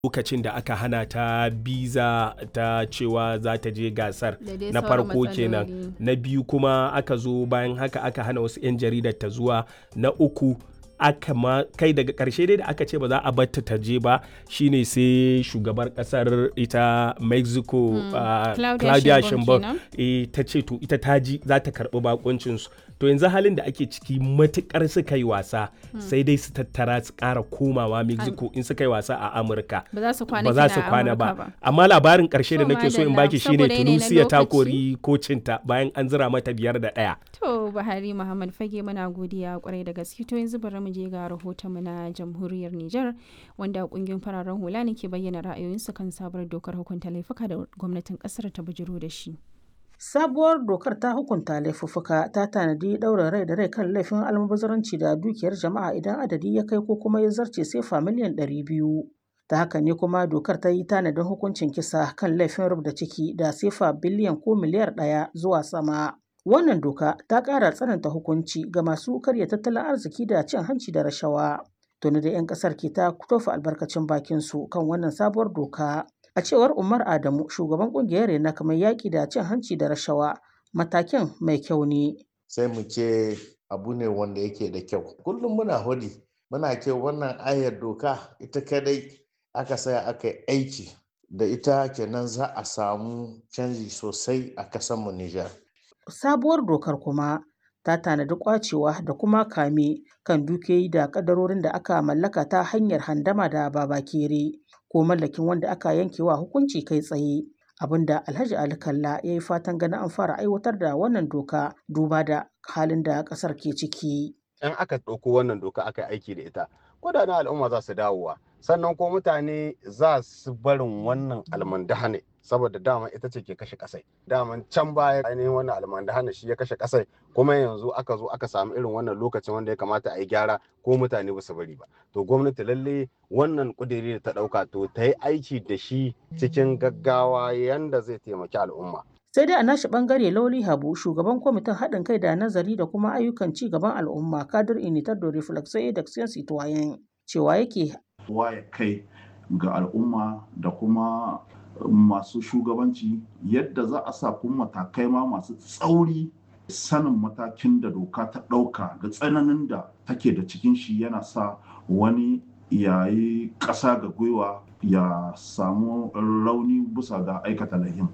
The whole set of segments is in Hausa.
lokacin da aka hana ta biza ta cewa za ta je gasar Da dai na sauran farko kenan matsaloli. na biyu kuma aka zo bayan haka aka hana wasu 'yan jaridar ta zuwa na uku aka ma kai daga karshe dai da aka ce ba za a batta ta je ba shine sai shugabar kasar ita mexico ah, Claudia claudia Sheinbaum sheinbaum kenan. eh, ta ce to ita ta ji za ta karbi bakuncinsu to yanzu halin da ake ciki matukar suka yi wasa sai dai su tattara su kara komawa mexico in suka yi wasa a amurka ba za su kwana ba za kina su a kwana Amurka ba amma labarin karshe da To, nake so in madalla, baki shine saboda yanayi na tunisia ta lokaci. kori kocinta bayan an zira mata biyar da ɗaya To Buhari Muhammad Fage muna godiya kwarai da gaske to yanzu bari mu je ga rahotonmu na jamhuriyar Nijar wanda kungiyoyin fararen hula ne ke bayyana ra'ayoyinsu kan sabuwar dokar hukunta laifuka da gwamnatin kasar ta bujiro da shi. Sabuwar dokar ta hukunta laifuffuka ta tanadi ɗaurin rai da rai kan laifin almubazaranci da dukiyar jama'a idan adadi ya kai ko kuma ya zarce sefa miliyan ɗari biyu. Ta haka ne kuma dokar ta yi tanadin hukuncin kisa kan laifin rubda ciki da sefa biliyan ko miliyar ɗaya zuwa sama. Wannan doka ta ƙara tsananta hukunci ga masu karya tattalin arziki da cin hanci da rashawa. Tuni da 'yan ƙasar ke ta tofa albarkacin bakinsu kan wannan sabuwar doka. A cewar Umar Adamu, shugaban kungiyar Rena kamar yaƙi da cin hanci da rashawa, matakin mai kyau ne. sai mu ce abu ne wanda yake da kyau kullum muna hudi muna ce wannan ayar doka ita kadai aka saya aka yi aiki da ita kenan za a samu canji sosai a kasanmu Nijar. Sabuwar dokar kuma ta tanadi kwacewa da kuma kame kan dukiyoyi da kadarorin da aka mallaka ta hanyar handama da babakere ko mallakin wanda aka yankewa hukunci kai tsaye. Abinda Alhaji Ali Kalla ya yi fatan ganin an fara aiwatar da wannan doka duba da halin da ƙasar ke ciki. in aka ɗauko wannan doka aka yi aiki da ita kudaden al'umma za su dawowa sannan ko mutane za su barin wannan almandahane saboda dama ita ce ke kashe kasai daman can baya ainihin wannan almandahane shi ya kashe kasai kuma yanzu aka zo aka samu irin wannan lokacin wanda ya kamata a yi gyara ko mutane ba su bari ba to gwamnati lalle wannan kudiri da ta ɗauka to ta yi aiki da shi cikin gaggawa yanda zai taimaki al'umma Sai dai a nashi bangare Lauli Habu, shugaban kwamitin haɗin kai da nazari da kuma ayyukan ci gaban al'umma kadir initar da reflexo da citoyen cewa yake waye kai ga al'umma da kuma masu shugabanci yadda za a sa kuma matakai ma masu tsauri sanin matakin da doka ta ɗauka da tsananin da take da cikin shi yana sa wani yayi ƙasa ga gwiwa ya samu rauni bisa ga aikata lahin.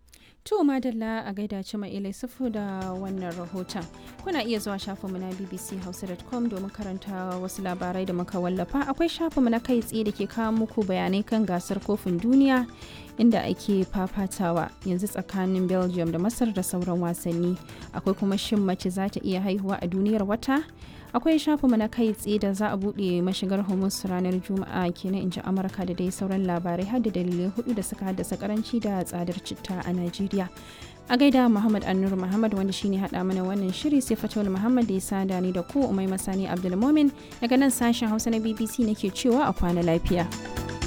To madalla a gaida ci mai sufu da wannan rahoton. Kuna iya zuwa shafinmu na bbchausa.com domin karanta wasu labarai da muka wallafa. Akwai shafinmu na kai tsaye da ke kawo muku bayanai kan gasar kofin duniya inda ake fafatawa yanzu tsakanin Belgium da Masar da sauran wasanni. Akwai kuma shin mace za ta iya haihuwa a duniyar wata? akwai shafinmu na kai tsaye da za a buɗe mashigar hormuz ranar juma'a kenan in ji amurka da dai sauran labarai har da dalilai hudu da suka haddasa karanci da tsadar citta a najeriya a gaida muhammad annur muhammad wanda shine hada mana wannan shiri sai fatawul muhammad da ya sada ni da ku umai masani abdulmomin daga nan sashen hausa na bbc nake cewa a kwana lafiya